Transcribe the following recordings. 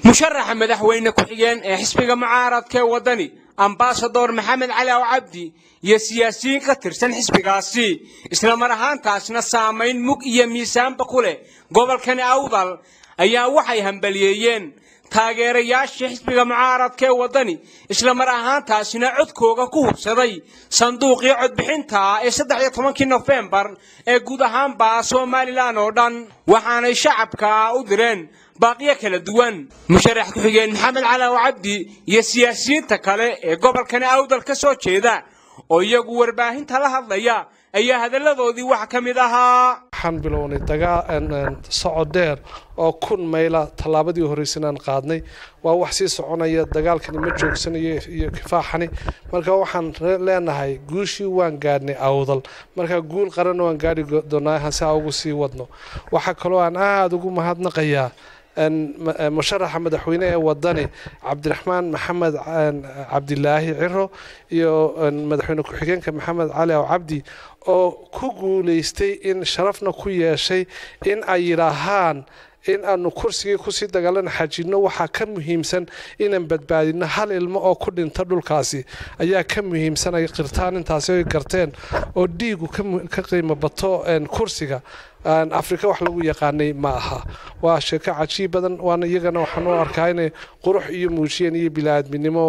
musharaxa madaxweyne ku-xigeen ee xisbiga mucaaradka ee waddani ambasador maxamed cali aw cabdi iyo siyaasiyiin ka tirsan xisbigaasi isla mar ahaantaasna saamayn mug iyo miisaanba ku leh gobolkani awdal ayaa waxay hambaliyeeyeen taageerayaashii xisbiga mucaaradka ee waddani isla mar ahaantaasina codkooga ku hubsaday sanduuqii codbixinta ee saddex iyo tobankii nofembar ee guud ahaanba somalilan oo dhan waxaanay shacabka u direen baaqiyo kala duwan musharax ku-xigeen maxamed cali aw cabdi iyo siyaasiyiinta kale ee gobolkani awdal ka soo jeeda oo iyagu warbaahinta la hadlaya ayaa hadalladoodii wax ka mid ahaa waxaan bilownay socod dheer oo kun mayla tallaabadii horeysanaan qaadnay waa wax sii soconaya dagaalkani ma joogsanayo iyo kifaaxani marka waxaan leenahay guushii waan gaadhnay awdal marka guul qaranna waan gaadhi doonaa hase ugu sii wadno waxaa kaloo aan aada ugu mahadnaqayaa musharaxa madaxweyne ee wadani cabdiraxmaan maxamed cabdilaahi ciro iyo madaxweyne ku-xigeenka maxamed cali aw cabdi oo ku guulaystay in sharafna ku yeeshay in ay yidhaahaan in aanu kursigii kusii dagaalana xajinno waxaa ka muhiimsan inaan badbaadino hal ilmo oo ku dhinta dhulkaasi ayaa ka muhiimsan ay qirtaan intaasi ay garteen oo dhiigu ka qiimo bato kursiga afrika wax lagu yaqaanay ma aha waa sheeko cajiib badan waana iyagana waxaan u arkaa inay qurux iyo muujiyeen iyo bilaaadminimo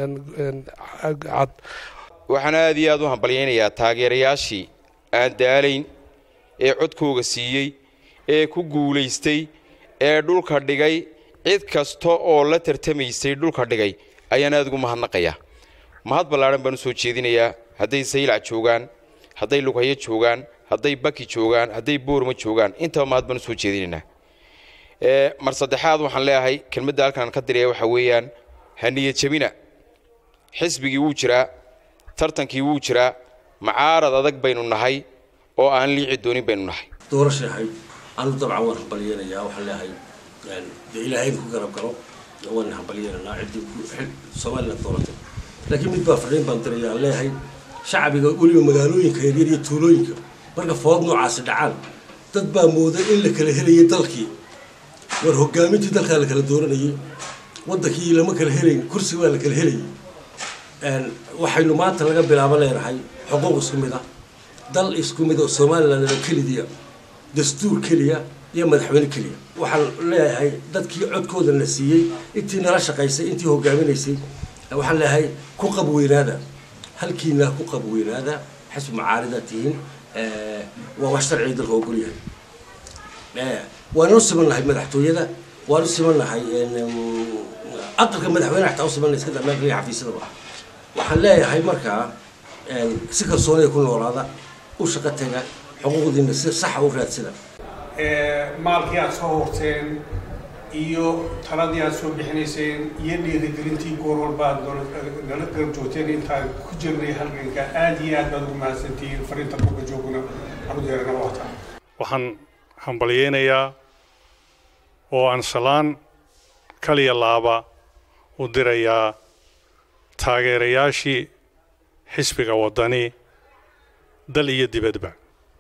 cad waxaan aada iyo aada u hambalyaynayaa taageerayaashii aan daalayn ee codkooga siiyey ee ku guulaystay ee dhulka dhigay cid kasta oo la tartamaysay dhulka dhigay ayaan aada ugu mahadnaqayaa mahad ballaadhan baan u soo jeedinayaa hadday saylac joogaan hadday lughayo joogaan hadday baki joogaan hadday boorma joogaan intaba mahad baan u soo jeedinaynaa mar saddexaad waxaan leeyahay kelmadda halkaan ka diraya waxaa weeyaan haniya jabina xisbigii wuu jiraa tartankii wuu jiraa macaarad adag baynu nahay oo aan liici doonin baynu nahay doorashahay anu dabcan waan hambalyeenayaa waxaan leeyahay dee ilaahayna ku garab galo waan hambalyeenanaa ciddii somalilan dooratay laakiin mid baa fadhiin baan diraya aan leeyahay shacbiga weliba magaalooyinka yaryar iyo tuulooyinka marka food noocaasi dhacaan dad baa mooda in la kala helayay dalkii war hogaamintii dalkaa la kala dooranayay waddankii lama kala helayn kursi baa la kala helayay waxaynu maanta laga bilaabo leenahay xuquuq isku mid ah dal isku mid oo somalilan kelidiya dastuur keliya iyo madaxweyne keliya waxaan leeyahay dadkii codkooda na siiyey intii nala shaqaysay intii hogaaminaysay waxaan leeyahay ku qabweynaada halkiina ku qabweynaada xisbi macaarida tihiin waa wax sharciga dalka ogolyahay waanu u simannahay madaxtooyada waanu u simannahay aqalka madaxweyne xataa u simannahay iska dambeanka iyo xafiisyadaba waxaan leeyahay markaa si kalsoonida ku noolaada u shaqo taga xuquuqdiina si saxa u raadsada maalkii aad soo horteen iyo taladii aad soo bixinayseen iyo dhiirigelintii goor walba aad nala garab joogteen intaan ku jirnay halganka aada iyo aad baad ugu mahadsantihiin fariinta buga jooguna anu deeranaba wataa waxaan hambalyeynayaa oo aan salaan kaliya laaba u dirayaa taageerayaashii xisbiga waddani dal iyo dibadba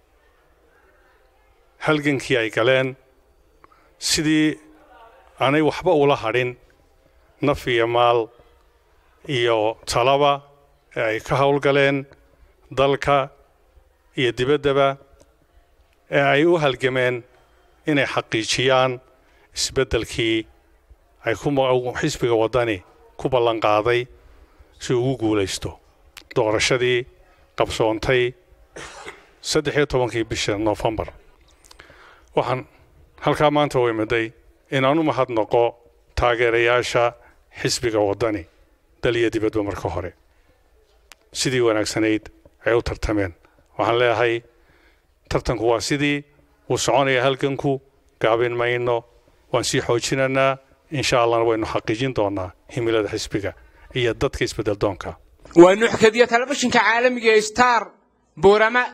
halgankii ay galeen sidii aanay waxba ula hadhin naf iyo maal iyo talaba ee ay ka howlgaleen dalka iyo dibaddaba ee ay u halgameen inay xaqiijiyaan isbeddelkii ay xisbiga waddani ku ballan qaaday si ugu guulaysto doorashadii qabsoontay saddex iyo tobankii bisha noofembar waxaan halkaa maanta u imiday inaan u mahadnaqo taageerayaasha xisbiga waddani dal iyo dibadba marka hore sidii wanaagsanayd ay u tartameen waxaan leeyahay tartanku waa sidii wuu soconaya halganku gaabin mayno waan sii xoojinaynaa insha allahna waynu xaqiijin doonaa himilada xisbiga iyo dadka isbedel doonka waa nuxkadiya telefishinka caalamiga star boorama